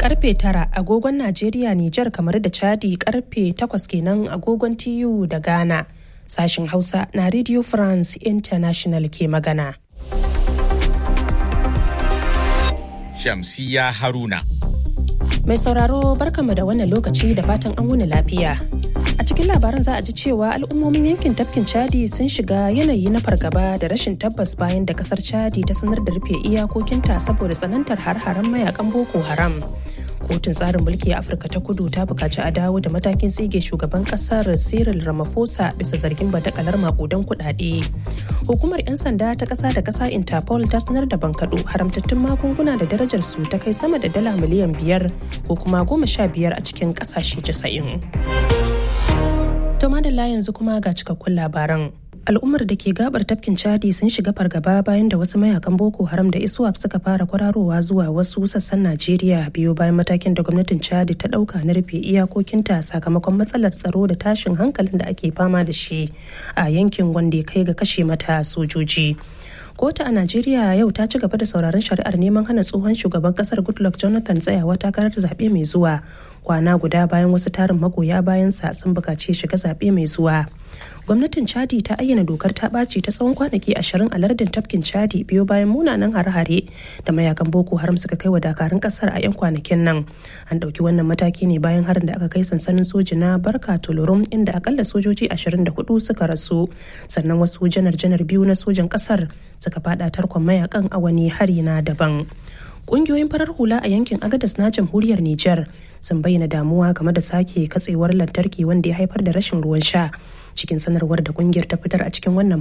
karfe tara agogon Najeriya, Nijar kamar da Chadi karfe takwas kenan agogon TU da Ghana. Sashin Hausa na Radio France International ke magana. Shamsiya Haruna. Mai sauraro barkanmu da wannan lokaci da fatan an wuni lafiya. A cikin labaran za a ji cewa al'ummomin yankin tafkin Chadi sun shiga yanayi na fargaba da rashin tabbas bayan da kasar Chadi ta sanar da rufe iyakokinta saboda tsanantar har-haren mayakan Boko Haram. Kotun tsarin mulki a Afirka ta kudu ta bukaci a dawo da matakin tsige shugaban kasar Cyril Ramaphosa bisa zargin badakalar makudan kuɗaɗe. Hukumar 'yan sanda ta ƙasa da ƙasa Interpol ta sanar da bankaɗo haramtattun magunguna da darajar su ta kai sama da dala miliyan biyar ko kuma goma sha biyar a cikin ƙasashe casa'in. To madalla yanzu kuma ga cikakkun labaran. Al'ummar da ke gabar tafkin Chadi sun shiga fargaba bayan da wasu mayakan Boko Haram da ISWAP suka fara kwararowa zuwa wasu sassan Najeriya biyo bayan matakin da gwamnatin Chadi ta dauka na rufe iyakokinta sakamakon matsalar tsaro da tashin hankalin da ake fama da shi a yankin wanda ya kai ga kashe mata sojoji. kotu a najeriya yau ta ci gaba da sauraron shari'ar neman hana tsohon shugaban kasar goodluck jonathan tsayawa takarar zaɓe mai zuwa kwana guda bayan wasu tarin magoya bayansa sun buƙaci shiga zaɓe mai zuwa gwamnatin chadi ta ayyana dokar ta ɓaci ta tsawon kwanaki ashirin a lardin tafkin chadi biyo bayan munanan hare-hare da mayakan boko haram suka kai wa dakarun kasar a 'yan kwanakin nan an ɗauki wannan mataki ne bayan harin da aka kai sansanin soji na barka tolorum inda akalla sojoji 24 suka rasu sannan wasu janar-janar biyu na sojan kasar suka fada tarkon mayakan a wani hari na daban Ƙungiyoyin farar hula a yankin Agadas na jamhuriyar Nijar sun bayyana damuwa game da sake katsewar lantarki wanda ya haifar da rashin ruwan sha. Cikin sanarwar da kungiyar ta fitar a cikin wannan